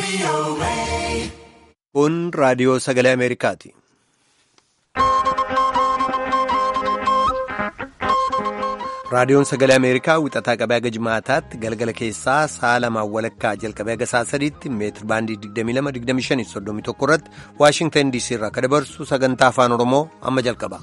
Kun raadiyoo sagalee Ameerikaati. Raadiyoon sagalee Ameerikaa wixataa qabee haga jimaataatti galgala keessaa sa'a lamaan walakkaa jalqabee haga sa'a sadiitti meetir baandii 22-25-31 irratti Waashingtan DC irraa akka dabarsu sagantaa afaan Oromoo amma jalqaba.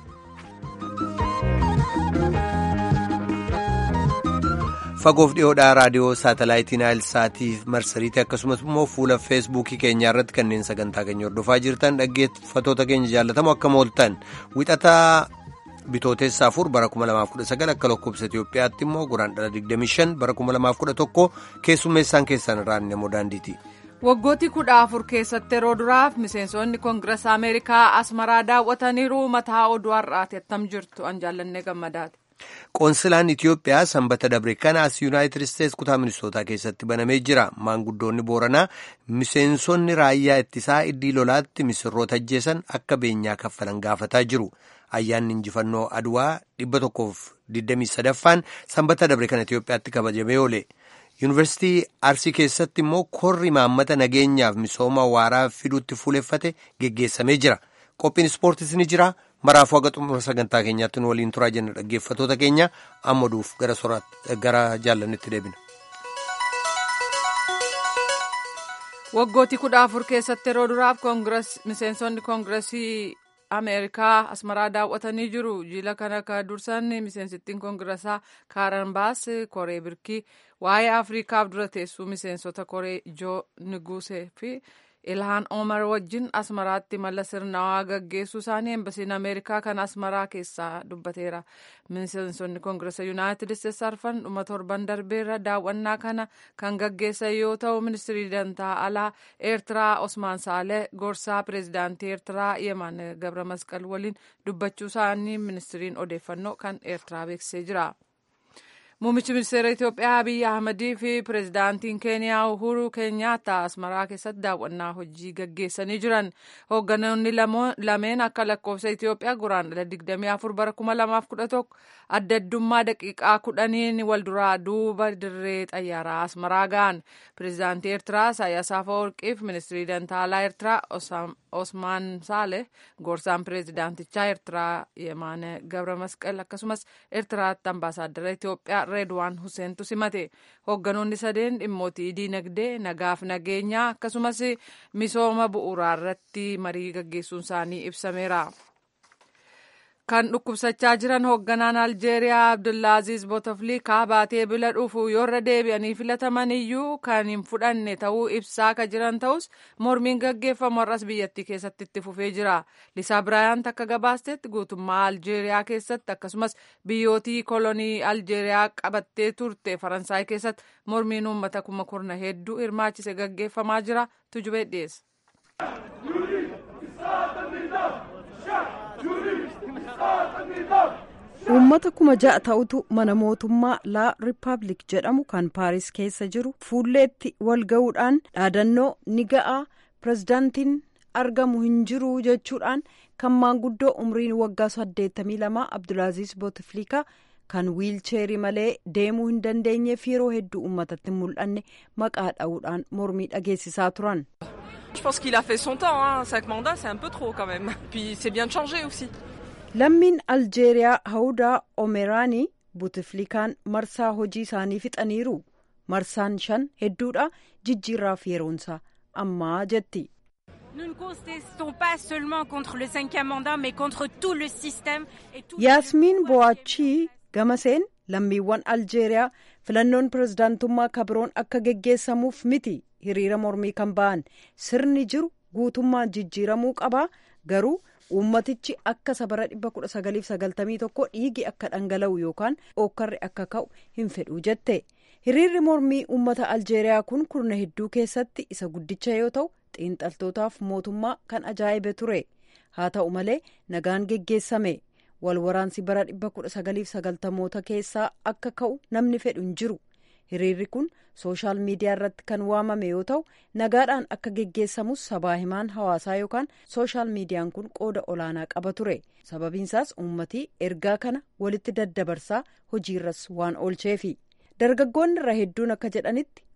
Fagoof dhiyoodhaa raadiyoo saatalaayitii Naayilsaatiif marsariitii akkasumas immoo fuula feesbuukii keenyaa irratti kanneen sagantaa keenya hordofaa jirtan dhaggeeffatoota keenya jaallatamoo akka mooltan wixataa. Bitootessa afur bara 2019 akka lakkoofsa Itoophiyaatti immoo guraandhala 25 bara 2011 keessummeessaan keessan irraa namoo daandiiti. Waggooti kudha afur keessatti yeroo duraaf miseensonni koongireesii Ameerikaa asmaraa daawwataniiru mataa oduu har'aati attam jirtu an jaallannee gammadaati. Qoonsilaan Itoophiyaa sanbata dabre kanaas Yuunaayitid Isteets kutaa ministootaa keessatti banamee jira. Maanguddoonni Booranaa miseensonni raayyaa ittisaa iddii lolaatti misirroota ajjeesan akka beenyaa kaffalan gaafataa jiru. Ayyaanni injifannoo Adwaa dhibba tokkoof 23ffaan sanbata dabre kana Itoophiyaatti kabajamee oole. Yuunivarsiitii Arsii keessatti immoo korri maammata nageenyaaf misooma waaraa fiduutti fuuleffate geggeessamee jira. Qophiin ispoortiis ni jira. Maraafuu haga xumura sagantaa keenyaatti nu waliin turaa jenna dhaggeeffatoota keenya amma duuf gara jaallannetti deebina. Waggooti kudha afur keessatti yeroo duraaf miseensonni koongireesii Ameerikaa asmaraa daawwatanii jiru. Jila kana kan dursan miseensittiin koongireesaa Kaaran Baas Koree Birkii waa'ee Afriikaaf dura teessuu miseensota Koree Joo Nugusee fi Ilhaan Omar wajjin asmaraatti mala sirnawaa gaggeessuu isaanii embasiin Ameerikaa kan asmaraa keessaa dubbateera. Miseensonni koongireesa Yuunaayitid Isteets arfan dhuma torban darbeerra daawwannaa kana kan gaggeessan yoo ta'u ministirii dantaa alaa Eertiraa Osmaan Saalee gorsaa pireezidaantii Eertiraa Yeman Gabra Masqal waliin dubbachuu isaanii ministiriin odeeffannoo kan Eertiraa beeksisee jira. Muummichi ministeera Itoophiyaa Abiyyi Ahmadii fi pireezidaantiin Keeniyaa Uhuru Keenyaattaa Asmaraa keessatti daawwannaa hojii gaggeessanii jiran. Hoogganoonni lameen akka lakkoofsa Itoophiyaa guraandhala 24 bara 2011 adda addummaa daqiiqaa kudhaniin wal duraa duuba dirree xayyaaraa Asmaraa ga'an. Pireezidaantii Eertiraa Isaayyaas Afeworqiif ministirii dantaalaa Eertiraa Osmaan Saaleh gorsaan pireezidaantichaa Eertiraa Yemaan Gabra Masqal akkasumas Eertiraatti ambaasaaddara Itoophiyaa Reedwaan Huseentu simate hoogganoonni sadeen dhimmootii diinagdee nagaaf nageenyaa akkasumas misooma bu'uuraa irratti marii gaggeessuun isaanii ibsameera. kan dhukkubsachaa jiran hoogganaan aljeeriyaa abdullaaziz bootofliikaa baatee bila dhufu yoorra deebi'anii filataman iyyuu kan hin fudhanne ta'uu ibsaa ka jiran ta'us mormiin gaggeeffamu har'as biyyattii keessatti itti fufee jira lisaa biraayant akka gabaastetti guutummaa aljeeriyaa keessatti akkasumas biyyootii kolonii aljeeriyaa qabattee turte faransaay keessatti mormiin uummata kuma kurna hedduu hirmaachise gaggeeffamaa jira tujubee dhiyeessa. uummata kuma ja'a ta'utu mana mootummaa laa rippaabilik jedhamu kan paaris keessa jiru fuulleetti wal ga'uudhaan dhaadannoo ni ga'a pirezidaantiin argamu hin jiru jechuudhaan kan maanguddoo umriin waggaa 82 abdulaaziz bootiflikaa kan wiilcheerii malee deemuu hin dandeenyeef yeroo hedduu uummatatti mul'anne maqaa dha'uudhaan mormii dhageessisaa turan. Je pense qu'il a fait son temps, hein. cinq mandats c'est un peu trop quand même. Puis c'est bien de changer aussi. lammiin aljeeriyaa hawudaa omeraanii butiflikaan marsaa hojii isaanii fixaniiru marsaan shan hedduudha jijjiirraaf yeroonsaa ammaa jetti. Nous ne contestons pas seulement contre le cinquième mandat, mais contre tout le système et tout. yaasmiin bo'aachii gamaseen lammiiwwan aljeeriyaa filannoon pirezidaantummaa kabiroon akka geggeessamuuf miti hiriira mormii kan ba'an sirni jiru guutummaan jijjiiramuu qaba garuu. uummatichi akka sabara 1991 dhiigi akka dhangala'u yookaan ookkarri akka ka'u hin fedhuu jette hiriirri mormii uummata aljeeriyaa kun kurna hedduu keessatti isa guddicha yoo ta'u xiinxaltootaaf mootummaa kan ajaa'ibe ture haa ta'u malee nagaan geggeessame walwaraansi bara 1990moota keessaa akka ka'u namni fedhu hin jiru hiriirri kun sooshaal miidiyaa irratti kan waamame yoo ta'u nagaadhaan akka geggeessamus sabaa himaan hawaasaa yookaan sooshaal miidiyaan kun qooda olaanaa qaba ture sababiinsaas uummatii ergaa kana walitti daddabarsaa hojiirras waan oolcheefi dargaggoonni irra hedduun akka jedhanitti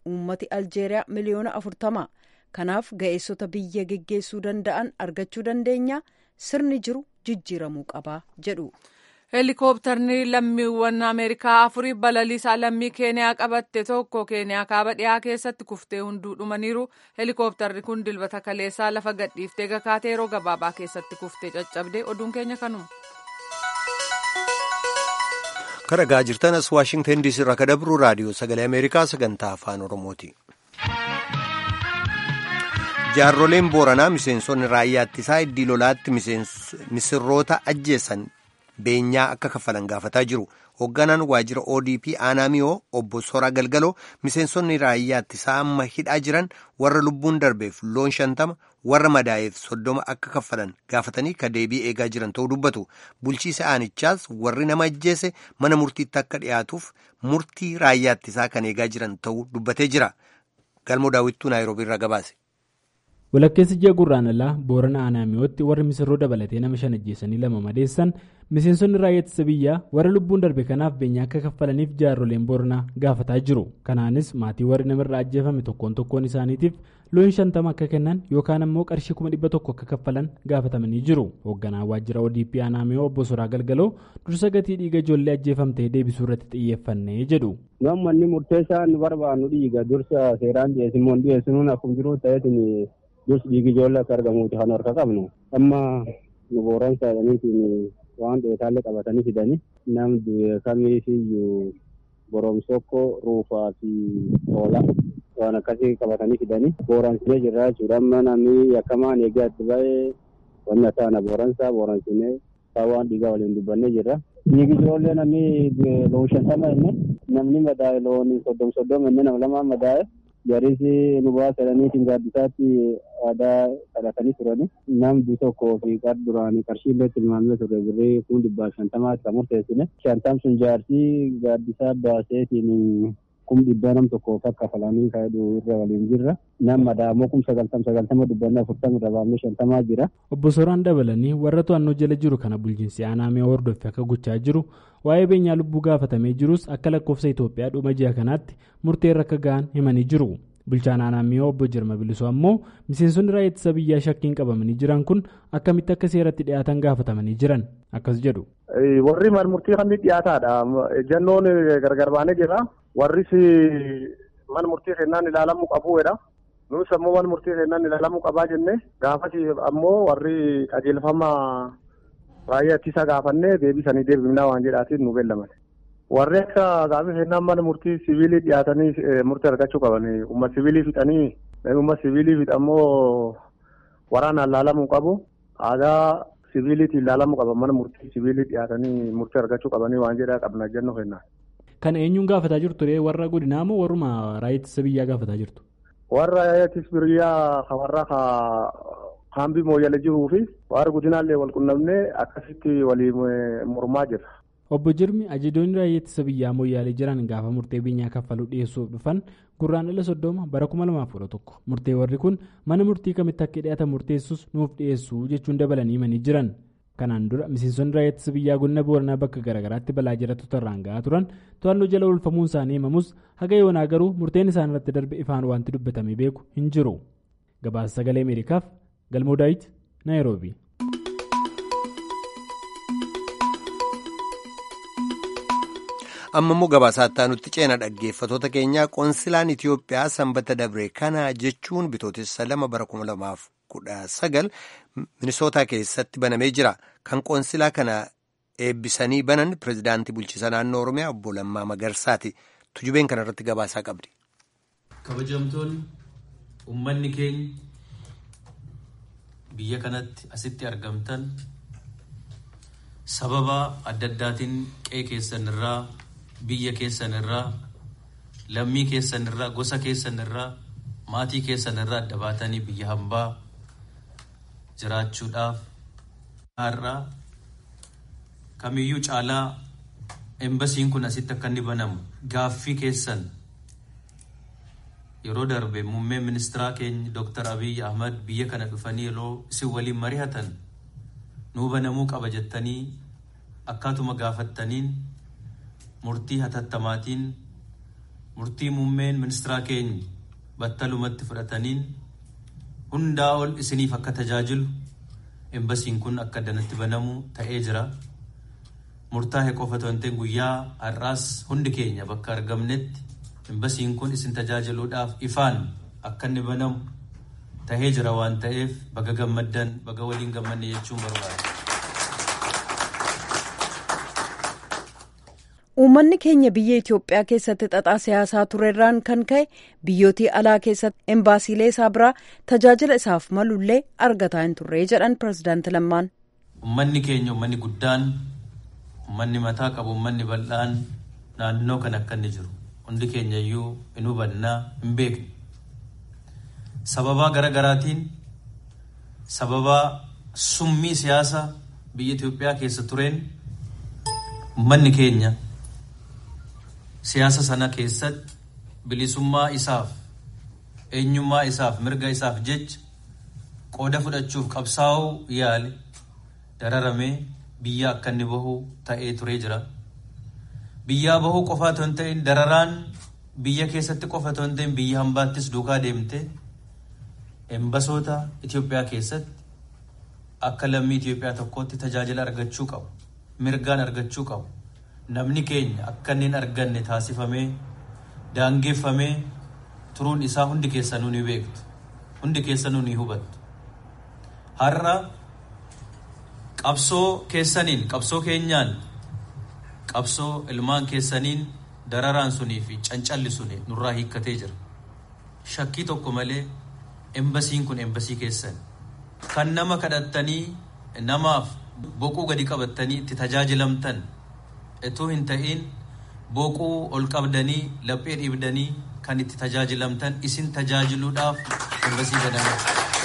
uummati aljeeriyaa miliyoona afurtama kanaaf ga'eessota biyya geggeessuu danda'an argachuu dandeenya sirni jiru jijjiiramuu qaba jedhu. heelikooptarni lammiiwwan ameerikaa afurii balaliisaa lammii keeniyaa qabatte tokko keeniyaa kaaba dhiyaa keessatti kuftee hunduu dhumaniiru heelikooptarri kun dilbata kaleessaa lafa gadhiiftee gakaatee yeroo gabaabaa keessatti kuftee caccabde oduun keenya kanuma. kadhagaa jirtan as waashingtan diisii irraa kadabru raadiyoo sagalee ameerikaa sagantaa afaan oromooti. jaarroleen booranaa miseensonni raayyaa ittisaa iddii lolaatti misirroota ajjeessan beenyaa akka kaffalan gaafataa jiru hoogganaan waajjira odp aanamiyoo obbo soraa galgaloo miseensonni raayyaa ittisaa amma hidhaa jiran warra lubbuun darbeef loon shantama warra madaa'eef soddoma akka kaffalan gaafatanii ka deebii eegaa jiran ta'uu dubbatu bulchiisa aanichaas warri nama ajjeese mana murtiitti akka dhiyaatuuf murtii raayyaa ittisaa kan eegaa jiran ta'uu dubbatee jira galmoo daawwittuu naayiroobii irraa gabaase. walakkeessa ji'a gurraandhalaa boorana aanaamiyootti warri misirroo dabalatee nama shan ajjeesanii lama madeessan miseensonni raayyaa ittisa biyyaa warra lubbuun darbe kanaaf beenyaa akka kaffalaniif jaarroleen booranaa gaafataa jiru kanaanis maatii warri namarraa ajjeefame tokkoon tokkoon isaaniitiif loon shantama akka kennan yookaan ammoo qarshii kuma dhibba tokko akka kaffalan gaafatamanii jiru hoogganaa waajjira odp aanaamiyoo obbo soraa galgaloo dursa gatii dhiiga ijoollee ajjeefamtee deebisuu irratti xiyyeeffannee jedhu. gammanni murteessaa nu barbaannu dhiiga dursa seeraan dhiyeessimoo dhiyeessinuun akkuma jiru ta'eetiin dursi dhiigi ijoollee akka argamuuti kan harka qabnu amma nu booran saadhaniitiin waan dheetaallee qabatanii fidanii namni kamiifiyyuu boromsokko ruufaa fi hoolaa waan akkasii qabatanii fidanii booransinee jirra jechuudha amma namni yakkamaan eegee adda ba'ee wanni ataana booransaa booransinee waan dhiigaa waliin dubbannee jirra. Dhiigi ijoollee namni loon shantama inni namni madaa'e loon soddom soddom inni nama lamaan madaa'e jarisi nu baasadhaniitiin gaaddisaatti aadaa kadhatanii turani namni tokkoo fi qar duraanii qarshii illee tilmaamee ture birrii kun dhibbaa shantamaatti kan murteessine shantam sun jaarsii gaaddisaa baaseetiin kum dhibbaa nam tokkoof akka falanii kaa'edhu irra waliin jirra nam madaamoo kum sagaltam sagaltama dubbanne afurtam irra baafnee shantamaa jira. obbo Soraan dabalanii warra to'annoo jala jiru kana bulchiinsi aanaamee hordoffe akka gochaa jiru waa'ee beenyaa lubbuu gaafatamee jirus akka lakkoofsa Itoophiyaa dhuma ji'a kanaatti murteerra akka ga'an himanii jiru. bulchaan aanaamee obbo Jirma Bilisoo ammoo miseensonni raayyaa ittisa biyyaa shakkiin qabamanii jiran kun akkamitti akka seeratti dhiyaatan gaafatamanii jiran akkas jedhu. warri murtii kamii dhiyaataadha jannoon gargar baanee jira warris man murtii kennaan ilaalamuu qabuudha nus ammoo man murtii kennaan ilaalamuu qabaa jenne gaafas ammoo warri qajeelfama raayyaa ittisa gaafannee deebisanii deebifnaa waan jedhaatiin nu beellaman. warri akka gaafii kennaan mana murtii siviilii dhiyaatanii murtii argachuu qaban umma siviilii fixanii umma siviilii fixammoo waraanaan laalamuu qabu aadaa siviiliitiin laalamuu qaban mana murtii siviilii dhiyaatanii murtii argachuu qabanii waan jedhaa qabna jennoo kennaan. Kan eenyuun gaafataa jirtu warra godinaa moo warruma raayyaa ittisa biyyaa gaafataa jirtu? Warra raayyaa ittisa biyyaa warra kaambii mooyyala jiruu fi warra godinaallee wal qunnamnee akkasitti waliin mormaa jira. Obbo Jirmi ajajoonni raayyaa ittisa biyyaa mooyyaalee jiran gaafa murtee beenyaa kaffaluu dhiyeessuuf dhufan gurraandhala soddoma bara kuma lamaaf kudha tokko murtee warri kun mana murtii kamitti akka dhiyaatan murteessus nuuf dhiyeessuu jechuun dabalanii himanii jiran. Kanaan dura miseensonni raayyaa ittisa biyyaa godina booranaa bakka garaagaraatti balaa jiraattota irraan ga'aa turan to'annoo jala oolfamuun isaanii himamus haga yoonaa garuu murteen isaan irratti darbe ifaan wanti dubbatamee beeku hin jiru. Gabaasa sagalee Ameerikaaf Galmoo Daawit Naayiroobii. amma immoo gabaasaa nutti ceena dhaggeeffatoota keenyaa qoonsilaan Itiyoophiyaa sanbata dabre kana jechuun bitootessa lama bara kuma lamaaf kudha sagal minisootaa keessatti banamee jira kan qoonsilaa kana eebbisanii banan pirezidaantii bulchiisa naannoo oromiyaa obbo Lammaa Magarsaati tujubeen kana irratti gabaasaa qabdi. kabajamtoonni ummanni keenya biyya kanatti asitti argamtan sababa adda addaatiin qe'ee keessan irraa biyya keessan irraa lammii keessan irraa gosa keessan irraa maatii keessan irraa adda baatanii biyya hambaa jiraachuudhaaf har'a kamiyyuu caalaa embasiin kun asitti akka inni banamu gaaffii keessan yeroo darbe muummeen ministeeraa keenya Dr. Abiy Ahmad biyya kana dhufanii yeroo isin waliin mari'atan nuu banamuu qaba jettanii akkaatuma gaafattaniin murtii hatattamaatiin murtii muummeen ministeeraa keenya battalumatti fudhataniin hundaa ol isiniif akka tajaajilu embasiin kun akka addanatti banamu ta'ee jira. Murtaa'e qofa ta'e guyyaa har'aas hundi keenya bakka argamnetti embasiin kun isin tajaajiluudhaaf ifaan akka inni banamu tahee jira waan ta'eef baga gammaddan baga waliin gammanne jechuun barbaada. Uummanni keenya biyya Itoophiyaa keessatti xaxaa siyaasaa turerraan kan ka'e biyyootii alaa keessatti embaasiilee isaa biraa tajaajila isaaf malullee argataa hin turre jedhan pirezidaanti Lammaan. Uummanni keenya uummanni guddaan uummanni mataa qabu uummanni bal'aan naannoo kan akka inni jiru hundi keenya iyyuu hin hubannaa hin beekne. Sababaa garaagaraatiin sababaa summii siyaasa biyya Itoophiyaa keessa tureen uummanni keenya. siyaasa sana keessatti bilisummaa isaaf eenyummaa isaaf mirga isaaf jecha qooda fudhachuuf qabsaa'uu yaale dararamee biyya akka inni bahu ta'ee turee jira. Biyyaa bahuu qofa otoo hin ta'in dararaan biyya keessatti qofa otoo hin ta'in biyya hambaattis duukaa deemte embasoota Itoophiyaa keessatti akka lammii Itoophiyaa tokkootti tajaajila argachuu qabu. Mirgaan argachuu qabu. namni keenya akka inni hin arganne taasifamee daangeffamee turuun isaa hundi keessanuu ni beektu hundi keessanuu ni hubattu har'a qabsoo keessaniin qabsoo keenyaan qabsoo ilmaan keessaniin dararaan sunii fi cancalli suni nurraa hiikkatee jira shakkii tokko malee embasiin kun embasii keessan kan nama kadhattanii namaaf boquu gadi qabattanii itti tajaajilamtan etuu hin ta'in boquu ol qabdanii laphee dhiibdanii kan itti tajaajilamtan isin tajaajiluudhaaf embasii jedhama.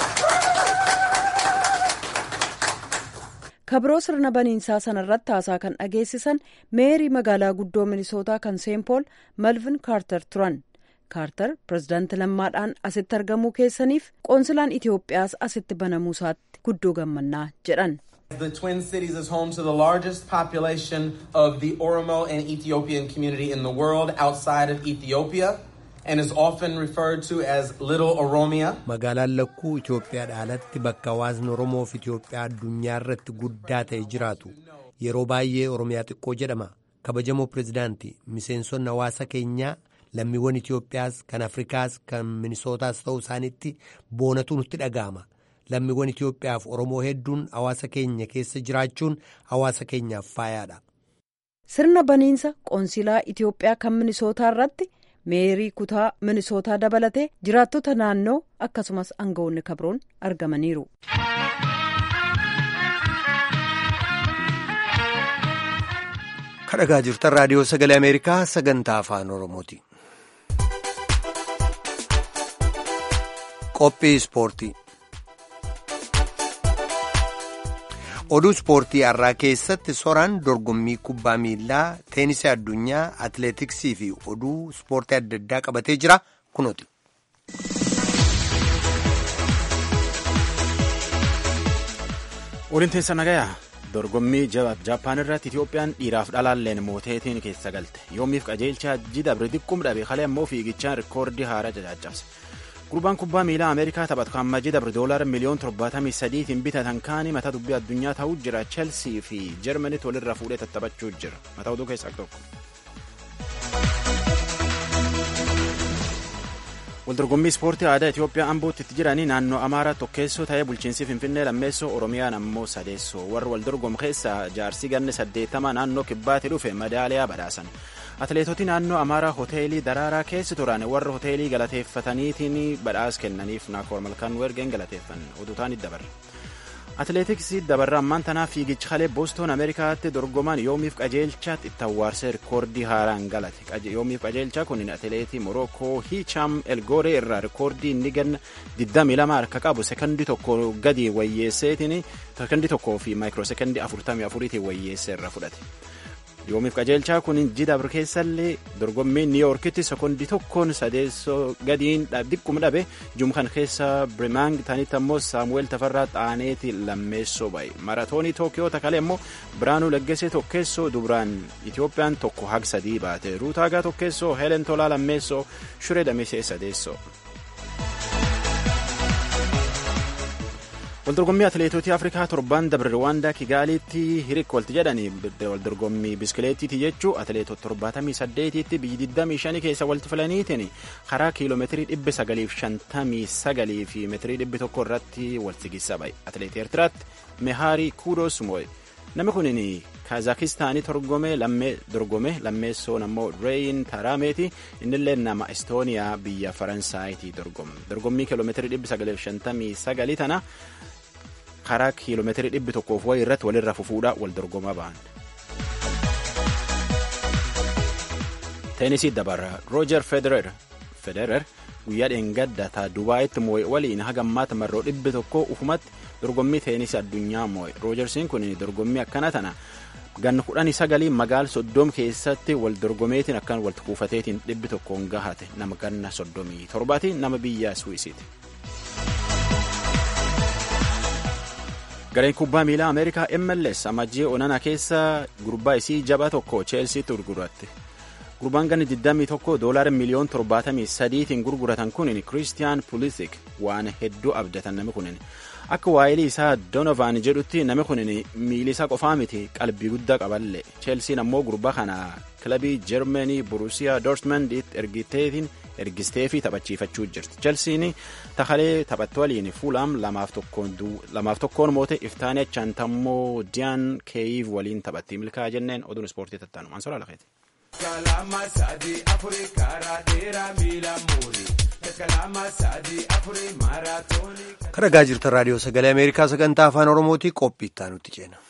kabiroo sirna baniinsaa sanarratti haasaa kan dhageessisan meerii magaalaa guddoo minisootaa kan seenpool malvin kaartar turan kaartar pirezidaanti lammaadhaan asitti argamuu keessaniif qoonsilaan itiyoophiyaas asitti banamuu isaatti guddoo gammannaa jedhan. The Twin Cities is home to the largest population of the Oromo and Ethiopian community in the world outside of Ethiopia and is often referred to as Little Oromia. Magaalaan lakkuu Itoophiyaadha alatti bakka hawaasni Oromoo fi Itoophiyaa addunyaa irratti guddaa ta'e jiraatu. Yeroo baay'ee Oromiyaa xiqqoo jedhama. Kabajamoo pirezidaantii miseensonni hawaasa keenyaa lammiiwwan Itoophiyaas kan Afrikaas kan Minisootaas ta'uu isaaniitti boonatu nutti dhaga'ama. lammiiwwan Itoophiyaaf Oromoo hedduun hawaasa keenya keessa jiraachuun hawaasa keenyaaf faayaadha. Sirna baniinsa qoonsilaa Itoophiyaa kan Minisootaa irratti meerii kutaa Minisootaa dabalatee jiraattota naannoo akkasumas aangawoonni kabroon argamaniiru. Kadhagaa jirtan raadiyoo sagalee Ameerikaa sagantaa afaan Oromooti. Qophii ispoortii. oduu ispoortii har'aa keessatti soraan dorgommii kubbaa miilaa teenisii addunyaa atileetiksii fi oduu ispoortii adda addaa qabatee jira kunooti. Waliin teessa nagayaa dorgommii jaappaan irratti Itoophiyaan dhiiraaf dhalaalleen mooteetiin keessa galte yoomiif qajeelchaa jidabre xiqqum dhabe kalee ammoo fiigichaan rikoordii haaraa cacaabse. gurbaan kubbaa miilaa ameerikaa taphatu kan majji dabre doolara miliyoon torbaatamii sadiitiin bitatan kaanii mata dubbii addunyaa ta'uu jira cheelsii fi jarmanitti walirra fuudhee tattaphachuu jira mataa oduu keessaa tokko. waldorgommii ispoortii aadaa Itoophiyaa ambootti itti jiranii naannoo amaaraa tokkeessoo ta'ee bulchiinsi finfinnee lammeessoo oromiyaan ammoo sadeessoo warri waldorgomu keessaa jaarsii ganne saddeettama naannoo kibbaatti dhufe madaaliyaa badhaasan. atileetoti naannoo amaaraa hoteelii daraaraa keessa turan warra hoteelii galateeffataniitiin badhaasa kennaniif naakoor malkaan wergeen galateeffan oduutaan dabarre atileetiksii dabarra ammaan tanaaf fiigicha kalee boostoon ameerikaatti dorgoman yoomiif qajeelchaatti itti awwaarsee rikoordii haaraan galate yoomiif qajeelchaa kun atileetii morookoo hiichaam elgooree irraa rikoordii inni ganna 22 harka qabu sekondii tokko gadi wayyeesseetiin sekondii tokkoo fi maayikiroo sekondii 44tiin wayyeessee irra fudhate. yoomiif qajeelchaa kun jidabr keessallee dorgommii niiyoorkitti sekondii tokkoon sadeessoo gadiin diqquma dhabe jumkan keessa birimaang tanitti ammoo saamuweel tafarraa xaaneeti lammeessoo ba'e maratoonii tookiyoo takalee ammoo biraanuu laggesee tokkeessoo dubraan itiyoophiyaan tokko hag sadii baate ruutaagaa tokkeessoo heelen tolaa lammeessoo shuree damisee sadeessoo. waldorgommii atileetotii afrikaa torban dabre rwaandaa kigaaliitti hiriik walti jedhanii waldorgommii biskileettiiti jechuu atileetota torbaatamii saddeetiitti biyyi digdamii shanii keessa walti filaniitiin karaa kiiloomeetirii dhibba sagaliif shantamii sagalii fi meetirii dhibbi tokko irratti walti gissa ba'e atileetii eertiraatti mehaarii kuudoos moo'e namni kunin kaazakistaanii torgome lammee dorgome lammeessoon ammoo reeyin taraameeti innillee nama estooniyaa biyya faransaayiti dorgome dorgommii kiiloomeetirii dhibbi sagaliif shantamii sagalii tana karaa kiiloomeetirii dhibbi tokkoof wayii irratti walirra fufuudha wal dorgomaa ba'an. teenisii dabarra roojer federer guyyaa dheengadda taa dubaayitti moo'e waliin hagammaata marroo dhibbi tokko ufumatti dorgommii teenisii addunyaa moo'e roojersiin kun dorgommii akkana tana ganna kudhanii sagalii magaal soddoom keessatti wal dorgomeetiin akkan walitti kuufateetiin dhibbi tokkoon gahate nama ganna soddomii torbaati nama biyya suwisiiti. gareen kubbaa miilaa ameerikaa mls amajjii onana keessa gurbaa isii jabaa tokko cheelsiitti gurguratte gurbaan ganni 21 doolaara miliyoon 73tiin gurguratan kunin kiristiyaan pulisik waan hedduu abdatan nami kunin akka waa'ilii isaa donovan jedhutti nami kunin miili isaa qofaa miti qalbii guddaa qaballe cheelsiin ammoo gurbaa kana kilabii jeermanii burusiyaa doortmandiitti ergiteetiin ergisteefi taphachiifachuu jirti chelsiin takalee taphattu waliin fuulaam lamaaf tokkoon moote iftaanii achantammoo diyaan keeyiv waliin taphatti milkaa jenneen oduun ispoortii tattaanu mansoora lafeeti. kan dhagaa jirtan raadiyoo sagalee ameerikaa sagantaa afaan oromootii qophii itti aanutti ceena.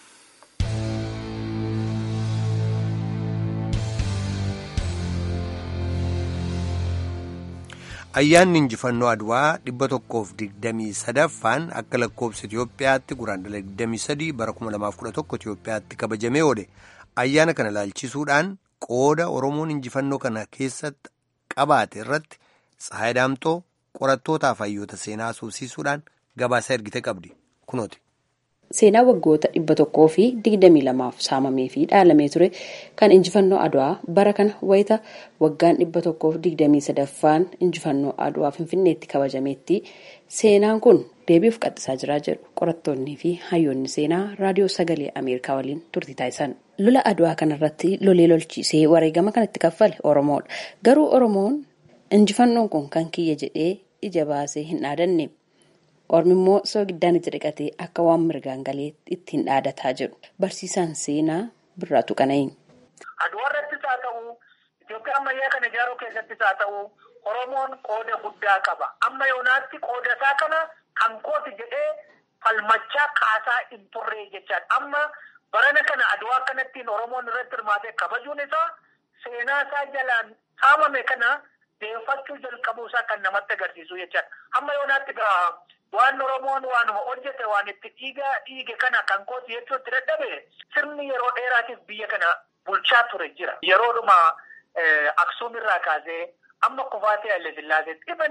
ayyaanni injifannoo adwaa dhibba tokkoof digdamii sadaffaan akka lakkoobsa Itiyoophiyaatti guraandhala digdamii sadii bara kuma lamaaf kudha tokko Itiyoophiyaatti kabajamee oole ayyaana kana laalchisuudhaan qooda Oromoon injifannoo kana keessatti qabaate irratti Tsahaay Daamtoo qorattootaaf hayyoota seenaa suusisuudhaan gabaasa ergite qabdi kunooti. Seenaa waggoota dhibba tokkoo fi digdamii lamaaf saamamee fi dhaalamee ture kan injifannoo adwaa bara kana wayita waggaan dhibba tokkoof digdamii sadaffaan injifannoo adwaa finfinneetti kabajameetti seenaan kun deebi'uuf qaxxisaa jira jedhu qorattoonnii fi hayyoonni seenaa raadiyoo sagalee ameerikaa waliin turtii taasisan. Lola adwaa kanarratti lolee lolchiisee wareegama kanatti kaffale Oromoodha. Garuu Oromoon injifannoon kun kan kiyya jedhee ija baasee hin dhaadanne. Ormi immoo soogiddaan itti dhiqatee akka waan mirgaan galee ittiin dhaadataa jedhu barsiisaan seenaa birraatu qana'iin. Adwaa irrattis haa ta'u, Itoophiyaa ammayyaa kana ijaaruu keessattis haa ta'u, Oromoon qooda guddaa qaba. Amma yoonaatti qooda isaa kana kan kooti jedhee falmachaa kaasaa hin turre jechaadha. Amma barana kana adwaa kanattiin Oromoon irratti hirmaatee kabajuun isaa seenaa isaa jalaan saamame kana deeffachuu jalqabuu isaa kan namatti agarsiisu jechaadha. Amma yoonaatti gaa waan Oromoon waanuma hojjete waan itti dhiiga dhiige kana kan kooti jechuutti dadhabe sirni yeroo dheeraatiif biyya kana bulchaa ture jira. Yeroodhuma Aksuum irraa kaasee amma kufaatee Haile Sillaaseetti dhiban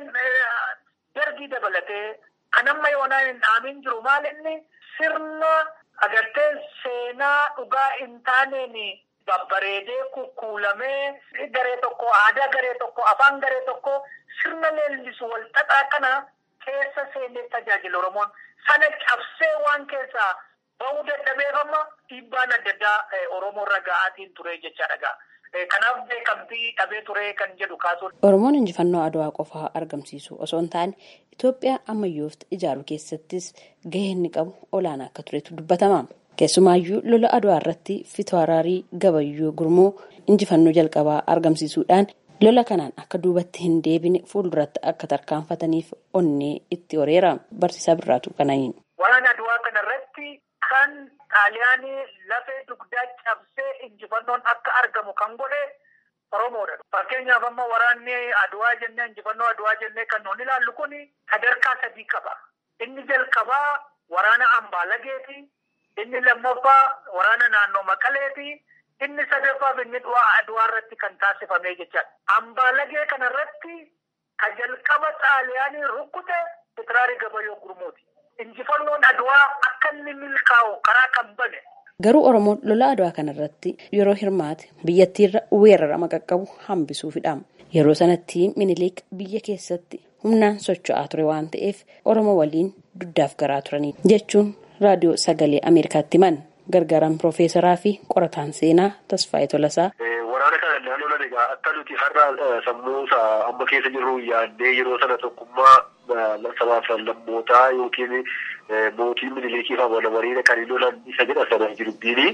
dargii dabalatee kan amma yoonaa hin dhaamin jiru maal inni sirna agartee seenaa dhugaa hin taaneen babbareedee kukkuulamee garee tokko aadaa garee tokko afaan garee tokko sirna leellisu wal xaxaa kana keessa seenee tajaajila Oromoon sana cabsee waan keessaa bahuu dadhabeef amma dhiibbaan adda addaa Oromoo irra ga'aatiin ture jechaadha. Kanaaf beekamtii dhabee ture kan jedhu kaasuun. Oromoon injifannoo adwaa qofaa argamsiisu osoo hin taane Itoophiyaa ammayyoofta ijaaruu keessattis gahee inni qabu olaanaa akka turetu dubbatama. Keessumaayyuu lola adwaa irratti Fitwaraarii Gabayyoo Gurmoo injifannoo jalqabaa argamsiisuudhaan lola kanaan akka duubatti hin deebine fuulduratti akka tarkaanfataniif onnee itti horeera. Barsiisaa Birraatu Qana'iin. Waraana adwaa kanarratti kan xaaliyaanii lafee dugdaa cabsee injifannoon akka argamu kan godhe Oromoodha. Fakkeenyaaf amma waraanni adwaa jennee injifannoo adwaa jennee kan nuun ilaallu kun sadarkaa sadii qaba. Inni jalqabaa waraana Ambaalageeti. Inni lammaffaa waraana naannoo Maqaleeti. inni sadaffaaf inni du'aa aduwaa irratti kan taasifame jechaadha. Ambaalagee kanarratti ka jalqaba xaaliyaanii rukkute Pitiraari Gabayoo Gurmuuti. Injifannoon aduwaa akka inni milkaa'u karaa kan bane. Garuu Oromoon lola aduwaa kanarratti yeroo hirmaate biyyattiirra weerarama qaqqabu hambisuufidha. Yeroo sanatti Minilik biyya keessatti humnaan socho'aa ture waan ta'eef Oromoo waliin duddaaf garaa turanii jechuun raadiyoo sagalee Ameerikaatti himan. gargaaraan piroofeesaraa fi qorataan seenaa Tasfaayee Tolasaa. Waraana kana naannoon egaa akka nuti har'a sammuu amma keessa jirru yaaddee yeroo sana tokkummaa sabaaf lammootaa yookiin mootii minilikii fi walwariidha kan hin lolan isa jedha sana jirbiini.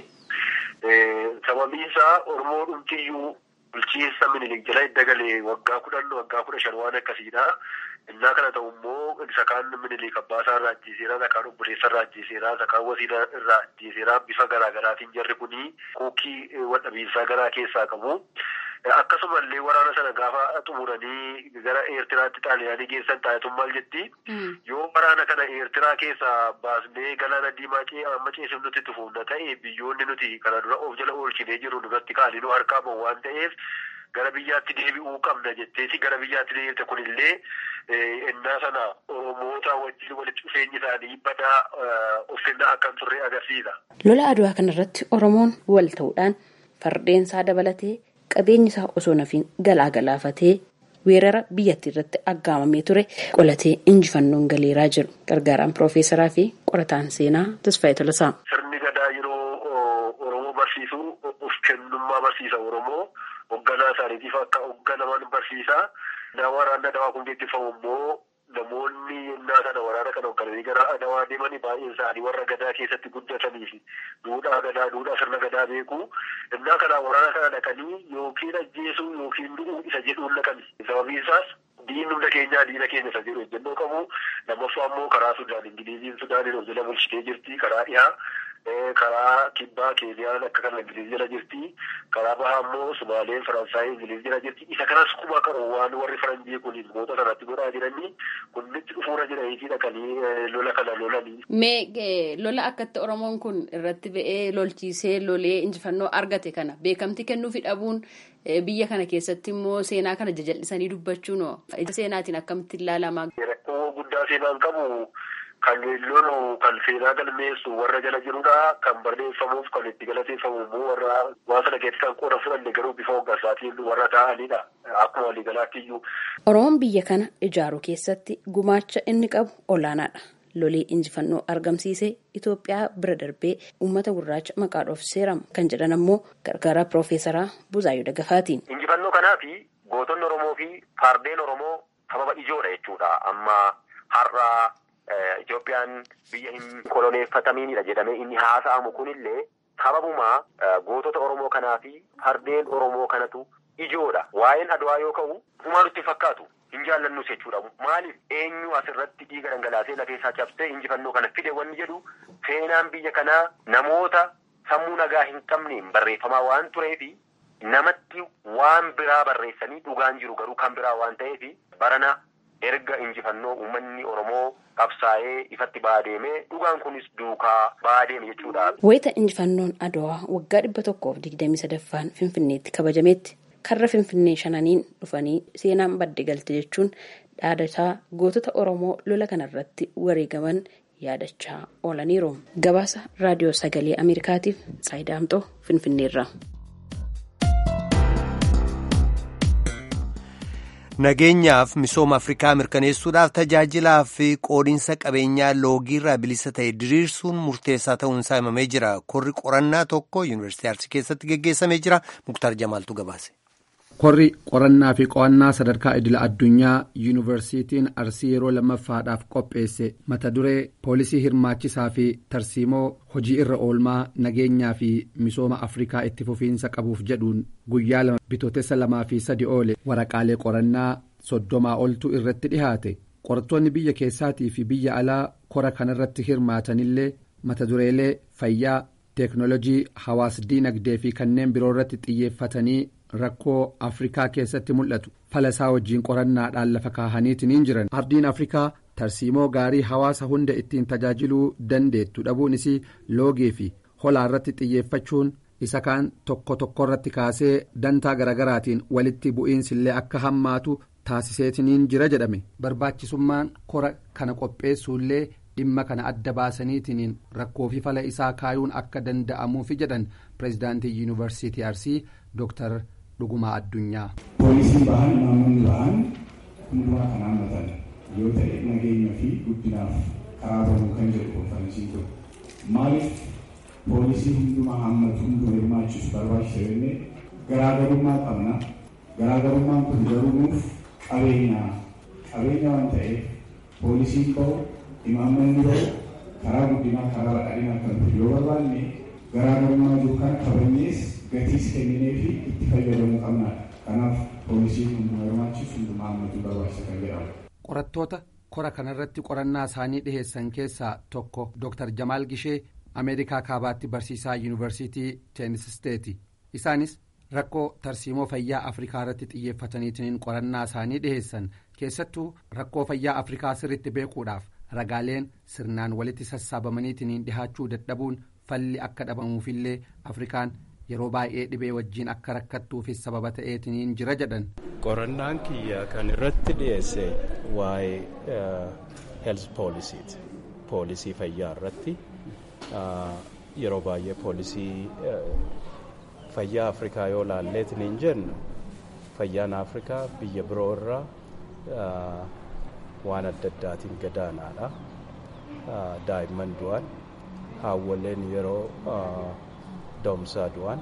Sababiin isaa Oromoo dhumtiyyuu bulchiinsa minilik jala dagalee waggaa kudhan waggaa kudha shan waan akkasiidha. Innaa kana ta'u immoo isa kaan minilik abbaasaa irraa ajjeeseera, isa kaan obboleessa irraa ajjeeseera, isa kaan wasiila irraa ajjeeseera. Bifa garaa garaatiin jarri kuni kuukii wadhabiinsaa garaa keessaa qabu. Akkasumallee waraana sana gaafa xumuranii gara Eertiraatti xaaliyaanii geessan taa'etuun maal jetti? Yoo waraana kana Eertiraa keessaa baasnee galaana diimaa amma ceesif nuti tufuuna ta'e biyyoonni nuti kana dura of jala oolchinee jiru nurratti kaanii nu harkaa bahu waan ta'eef gara biyyaatti deebi'uu qabna jetteeti gara biyyaatti deebite kunillee innaa sana Oromoota wajjin walitti dhufeenyi isaanii badaa uffannaa akka hin turre agarsiisa. Lola aduwaa kanarratti Oromoon wal ta'uudhaan fardeensaa dabalatee qabeenyi isaa osoo nafiin galaa galaafatee weerara biyyattii irratti aggaamamee ture qolatee injifannoon galeeraa jiru gargaaraan piroofeesaraa fi qorataan seenaa Tasfaayee Tolasaa. Sirni gadaa yeroo Oromoo barsiisu of kennummaa barsiisa Oromoo hoogganaa isaaniitiif akka hoogganaman barsiisa. Nama waraanni adawaa kun geggeeffamu immoo namoonni innaa sana waraana kana hooggananii gara adawaa deemanii baay'een isaanii warra gadaa keessatti guddatanii fi duudhaa gadaa duudhaa sirna gadaa beeku. Innaa kana waraana kana dhaqanii yookiin ajjeesuu yookiin du'uu isa jedhuun dhaqani. Sababiin isaas diinni humna keenyaa diina keenya isa jedhu ejjennoo qabu. Lammaffaa immoo karaa Sudaan Ingiliiziin Sudaaniin of jala bulchitee jirti. Karaa dhiyaa karaa kibbaa Keeniyaan akka kana Ingiliiz jala jirti. Karaa bahaa immoo Sumaaleen Faransaay Ingiliiz jala jirti. Isa kanas kuma qabu waan warri Faranjii kun moota sanatti godhaa jiranii kunnitti dhufuura jiraniitii dhaqanii lola kana lolanii. Mee lola akkatti Oromoon kun irratti ba'ee lolchiisee lolee injifannoo argate kana beekamti kennuufi dhabuun biyya kana keessatti immoo seenaa kana jajallisanii dubbachuun seenaatiin akkamitti ilaalamaa. Rakkoo guddaa seenaan qabu. Kan lolu kan seenaa galmeessu warra jala jirudha. Kan barreeffamuuf kan itti galateeffamu immoo warra waan sana keessatti kan qooda fudhanne garuu bifa hoggansaatiin warra ta'anidha. Akkuma waliigalaatti iyyuu. Oromoon biyya kana ijaaruu keessatti gumaacha inni qabu olaanaadha. Lolee injifannoo argamsiisee Itoophiyaa bira darbee uummata gurraacha maqaa dhoof seeramu kan jedhan ammoo gargaaraa piroofeesaraa Buzaayyoo Dagafaatiin. Injifannoo kanaa fi gootonni Oromoo fi fardeen Oromoo sababa ijoodha jechuudha. Amma har'a. Itoophiyaan biyya hin koloneeffatamiinidha jedhamee inni haasa'amu kunillee sababuma gootota Oromoo kanaa fi fardeen Oromoo kanatu ijoodha. Waa'een Adwaa yoo ka'u humaa nutti fakkaatu hin jaallannus jechuudha. Maaliif eenyu asirratti dhiiga dhangalaasee lafeessaa cabsee injifannoo kana fide wanni jedhu seenaan biyya kanaa namoota sammuu nagaa hin qabneen barreeffamaa waan tureefi namatti waan biraa barreessanii dhugaan jiru garuu kan biraa waan ta'eef barana erga injifannoo uummanni Oromoo qabsaa'ee ifatti baadeemee dhugaan kunis duukaa baadeeme jechuudha. Wayita injifannoon Adwaa waggaa dhibba tokkoof digdamii sadaffaan Finfinneetti kabajametti karra Finfinnee shananiin dhufanii seenaan badde galte jechuun dhaadataa gootota Oromoo lola kanarratti wareegaman yaadachaa oolaniiru. Gabaasa Raadiyoo Sagalee Ameerikaatiif Saayidaamxoo Finfinneerra. nageenyaaf misooma afrikaa mirkaneessuudhaaf tajaajilaa fi qoodinsa qabeenyaa loogiirraa bilisa ta'e diriirsuun murteessaa ta'uunsaa himamee jira korri qorannaa tokko yuunivarsiitii arsii keessatti geggeessamee jira muktaar jamaaltu gabaase. korri qorannaa fi qo'annaa sadarkaa idila addunyaa yuunivarsiitiin arsii yeroo lammaffaadhaaf qopheesse mata duree poolisii hirmaachisaa fi tarsiimoo hojii irra oolmaa nageenyaa fi misooma afrikaa itti fufiinsa qabuuf jedhuun guyyaa lama bitootessa lamaa fi sadi oole waraqaalee qorannaa soddomaa oltu irratti dhihaate qorattoonni biyya keessaatii fi biyya alaa kora kanarratti hirmaatanillee mata dureelee fayyaa teeknolojii hawaas diinagdee fi kanneen biroo irratti xiyyeeffatanii. rakkoo afrikaa keessatti mul'atu falasaa wajjiin qorannaadhaan lafa kaahaniitiin jiran ardiin afrikaa tarsiimoo gaarii hawaasa hunda ittiin tajaajiluu dandeettu dhabuun isii loogii fi holaa irratti xiyyeeffachuun isa kaan tokko tokkorratti kaasee dantaa garagaraatiin walitti bu'iinsillee akka hammaatu taasiseetiniin jira jedhame barbaachisummaan kora kana qopheessuullee dhimma kana adda baasaniitiin rakkoo fi fala isaa kaayuun akka danda'amuufi jedhan pireezidaantii yuunivarsiitii arsii dooktar dhugumaa addunyaa. poolisiin bahan imaammanni bahan hundumaa kan hammatan yoo ta'e nageenya fi guddinaaf karaa bahuu kan jedhu konferensiin kun maaliif poolisii hundumaa hammatu hunduma hirmaachisu barbaachisa jennee garaagarummaa qabna garaagarummaan kun garuu nuuf qabeenya qabeenya waan ta'eef poolisiin bahu imaammanni bahu karaa guddinaa karaa badhaadhinaa kan dhufu yoo barbaanne garaagarummaa jiru kana kabajnees gatiis kenninee fi itti fayyadamuu qabnaadha kanaaf poolisiin hundumaa hirmaachisu hundumaa hammatu barbaachisa kan jedhamu. qorattoota kora kanarratti qorannaa isaanii dhiheessan keessaa tokko dooktar jamaal gishee ameerikaa kaabaatti barsiisaa yuunivarsiitii teenisisteeti isaanis rakkoo tarsiimoo fayyaa afrikaa irratti xiyyeeffataniitiin qorannaa isaanii dhiheessan keessattuu rakkoo fayyaa afrikaa sirritti beekuudhaaf ragaaleen sirnaan walitti sassaabamaniitiin dhihaachuu dadhabuun falli akka dhabamuufillee afrikaan yeroo baay'ee dhibee wajjiin akka rakkattuufis sababa ta'eetiin jira jedhan. qorannaan kiyya kan irratti dhiyeesse waa'ee health poolisiiti poolisii fayyaa irratti yeroo baay'ee poolisii fayyaa afrikaa yoo laalleetiin jennu fayyaan afrikaa biyya biroo irraa waan adda addaatiin gadaanaadha daa'imman du'an haawwaleen yeroo doomsaa du'an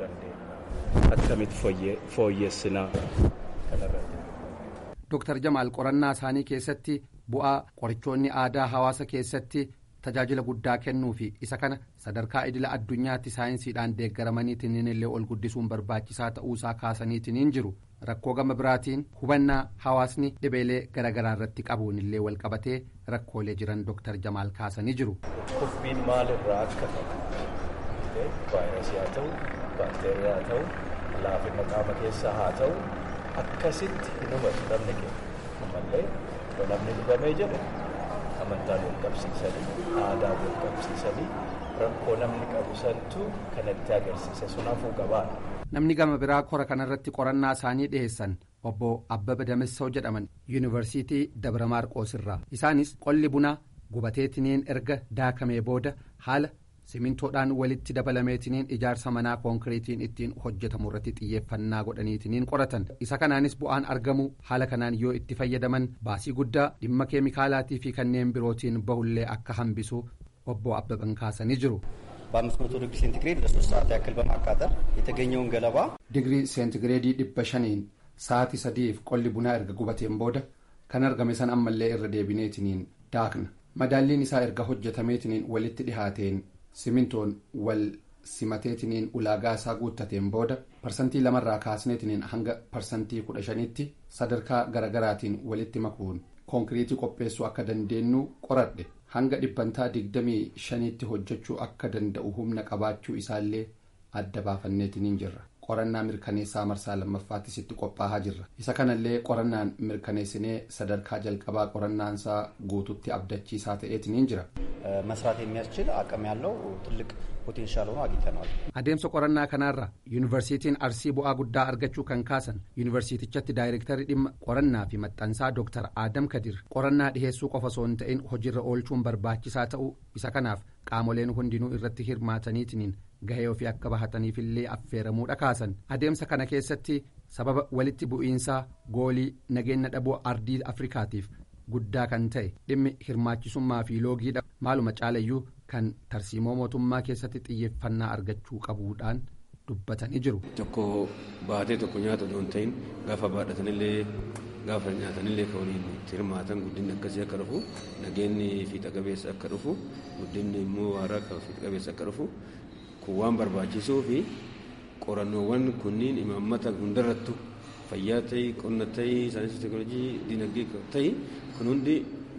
akkamitti fooyyessinaa kanarratti. Dooktar Jamaal qorannaa isaanii keessatti bu'aa qorichoonni aadaa hawaasa keessatti tajaajila guddaa kennuu fi isa kana sadarkaa idila addunyaatti saayinsiidhaan deeggaramaniitiin illee ol guddisuun barbaachisaa ta'uusaa kaasaniitiin jiru rakkoo gama biraatiin hubannaa hawaasni dhibeelee garaagaraa irratti qabuun illee wal qabatee rakkoolee jiran dooktar Jamaal kaasanii jiru. Kuffiin maalirraa akka ta'u vaayirasii haa ta'u baakteeriyaa haa ta'u laafina qaama keessaa haa ta'u akkasitti hin hubatu namni keenya ammallee yoo namni dhibamee jedhe amantaan wal qabsiisanii aadaa wal qabsiisanii rakkoo namni qabu santu kanatti agarsiisa sun hafuu qabaadha. namni gama biraa kora kanarratti qorannaa isaanii dhiheessan obbo abbaba damissoo jedhaman yuunivarsiitii dabra maarqoos irraa isaanis qolli bunaa gubateetiniin erga daakamee booda haala simintoodhaan walitti dabalameetiniin ijaarsa manaa konkiriitiin ittiin hojjetamu irratti xiyyeeffannaa godhaniitiniin qoratan isa kanaanis bu'aan argamu haala kanaan yoo itti fayyadaman baasii guddaa dhimma keemikaalaatii fi kanneen birootiin bahullee akka hambisu obbo abbaban kaasanii jiru. በአምስት መቶ ዲግሪ ሴንቲግሬድ ለሶስት ሰዓት ያክል በማቃጠል የተገኘውን ገለባ ዲግሪ ሴንቲግሬedii dhibba shaniin sa'aatii sadiif qolli bunaa erga gubateen booda kan argame san ammallee irra deebineetiniin daakna madaalliin isaa erga hojjetameetiniin walitti dhihaateen simintoon wal simateetiniin ulaagaa isaa guuttateen booda parsantii lamarraa kaasneetiniin hanga parsantii kudha shanitti sadarkaa garagaraatiin walitti makuun konkiriitii qopheessuu akka dandeenyu qoradhe hanga dhibbantaa digdamii shaniitti hojjechuu akka danda'u humna qabaachuu isaallee adda baafanneetiniin jirra qorannaa mirkaneessaa marsaa lammaffaattis itti qophaa'aa jirra isa kanallee qorannaan mirkaneessinee sadarkaa jalqabaa qorannaansaa guututti abdachiisaa ta'eetiniin jira. መስራት የሚያስችል አቅም ያለው ትልቅ ፖቴንሻል ሆኖ አግኝተነዋል። adeemsa qorannaa kanaarra yuunivarsiitiin arsii bu'aa guddaa argachuu kan kaasan yuunivarsiitichatti daayirektarii dhimma qorannaa fi maxxansaa dooktar aadam kadir qorannaa dhiheessuu qofa osoo hin ta'in hojiirra oolchuun barbaachisaa ta'uu isa kanaaf qaamoleen hundinuu irratti hirmaataniitiin gahee ofii akka bahataniifillee affeeramuudha kaasan adeemsa kana keessatti sababa walitti bu'iinsaa goolii nageenya dhabuu ardii afrikaatiif guddaa kan ta'e dhimmi hirmaachisummaa fi loogiidha maaluma caalayyuu kan tarsiimoo mootummaa keessatti xiyyeeffannaa argachuu qabuudhaan dubbatanii jiru. Tokko baatee tokko nyaata osoo hin ta'in gaafa baadhatanillee gaafa nyaatanillee kan waliin itti hirmaatan guddinni akkasii akka dhufu nageenyi fiixa qabeessa akka dhufu guddinni immoo waaraa fiixa qabeessa akka dhufu kun waan barbaachisuu fi qorannoowwan kunniin imaammata hundarrattu fayyaa ta'ii qonna ta'ii saayinsii teekinooloojii dinagdee ta'ii kun hundi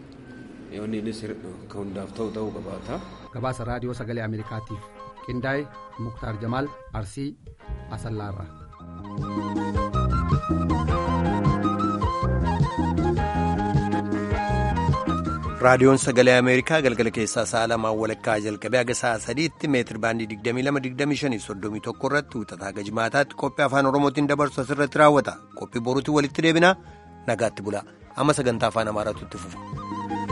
yoonni innis kan hundaaf ta'u ta'uu qabaata. gabaasa raadiyoo sagalee ameerikaatiif qindaa'e muktaar jamaal arsii asallaarra. raadiyoon sagalee ameerikaa galgala keessaa sa'a lamaan walakkaa jalqabee haga sa'a sadiitti meetir baandii 22-25 irratti wixataa haga jimaataatti qophii afaan oromootiin dabarsu asirratti raawwata qophii boruutti walitti deebina nagaatti bula amma sagantaa afaan amaaraatu itti fufa.